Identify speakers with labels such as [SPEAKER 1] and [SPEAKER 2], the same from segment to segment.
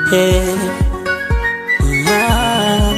[SPEAKER 1] Hey. Ah.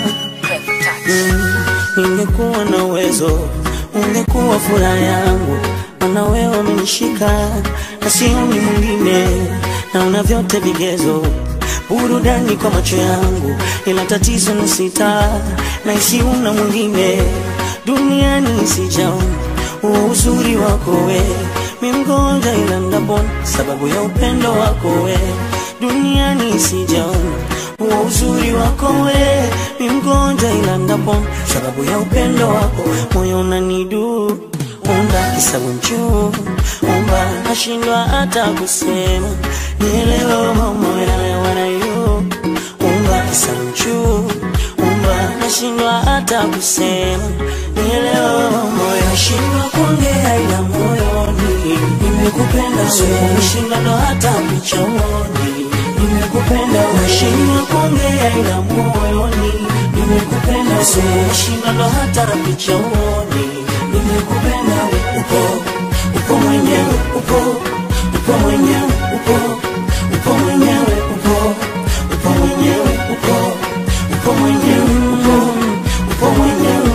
[SPEAKER 1] Mm, Ningekuwa na uwezo, ungekuwa furaha yangu, maana wewe umenishika na sioni mwingine, na una vyote vigezo, burudani kwa macho yangu, ila tatizo ni sita na isi una mwingine duniani, sijaona huo uzuri wako we, mi mgonja ila ndapona sababu ya upendo wako we, duniani sijaona huo uzuri wako we, mi mgonja ila ndapona sababu ya upendo wako, moyo unanidu umba kisabu mchuu umba nashindwa hata kusema nielewe mama yalewa na yu umba kisabu mchuu umba nashindwa hata kusema nielewe moyo nashindwa kuongea ila moyoni nimekupenda wewe nashindwa ndo hata michoni nimekupenda nashindwa kuongea ila moyoni nimekupenda wewe nashindwa ndo hata michoni nimekupenda wewe upo upo mwenyewe upo upo mwenyewe upo upo mwenyewe upo upo mwenyewe upo upo mwenyewe upo upo mwenyewe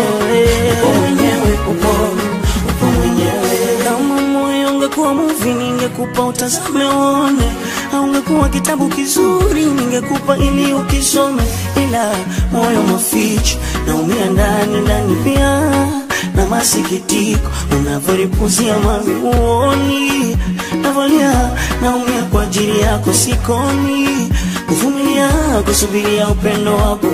[SPEAKER 1] upo mwenyewe upo upo mwenyewe kama moyo ungekuwa movie ningekupa utazame uone au ungekuwa kitabu kizuri ningekupa ili ukisome ila moyo maficho naumia ndani ndani pia na masikitiko unavyolipuzia mami uoni navolia naumia kwa ajili yako sikoni kuvumilia kusubiria upendo wako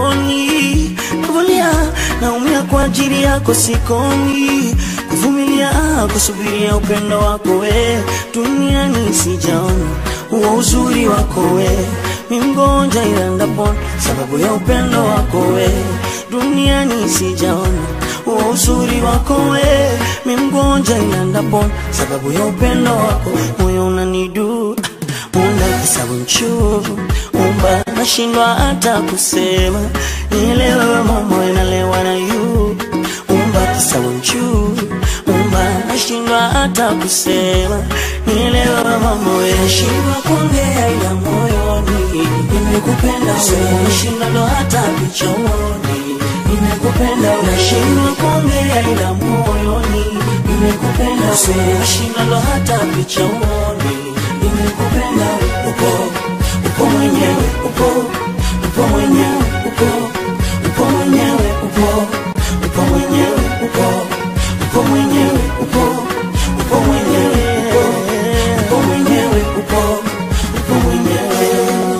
[SPEAKER 1] uoni navolia naumia kwa ajili yako sikoni kuvumilia kusubiria upendo wako we duniani sijaona huo uzuri wako we mi mgonja ila ndapona sababu ya upendo wako we duniani sijaona huo uzuri wako we mi mgonja ila ndapona sababu ya upendo wako moyo unanidu unda kisabu mchuvu umba nashindwa hata kusema nielewe mama inalewa na yu umba kisabu mchuvu umba nashindwa hata kusema nielewe mama we nashindwa kuongea ila moyoni nimekupenda wewe nashindwa ndo hata vichoni nimekupenda nashindwa kuongea ila moyoni nimekupenda wewe nashindwa ndo hata vichoni nimekupenda upo upo mwenyewe upo upo mwenyewe upo upo mwenyewe upo upo mwenyewe upo upo mwenyewe upo upo mwenyewe upo upo mwenyewe upo upo mwenyewe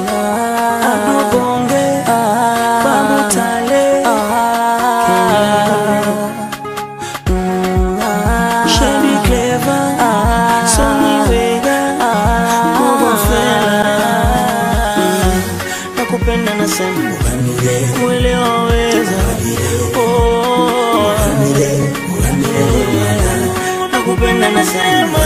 [SPEAKER 1] abonge bamutale Shelly Clever Sonny Wega Bobo Fela nakupenda nasema mwelewa weza Oh. nakupenda nasema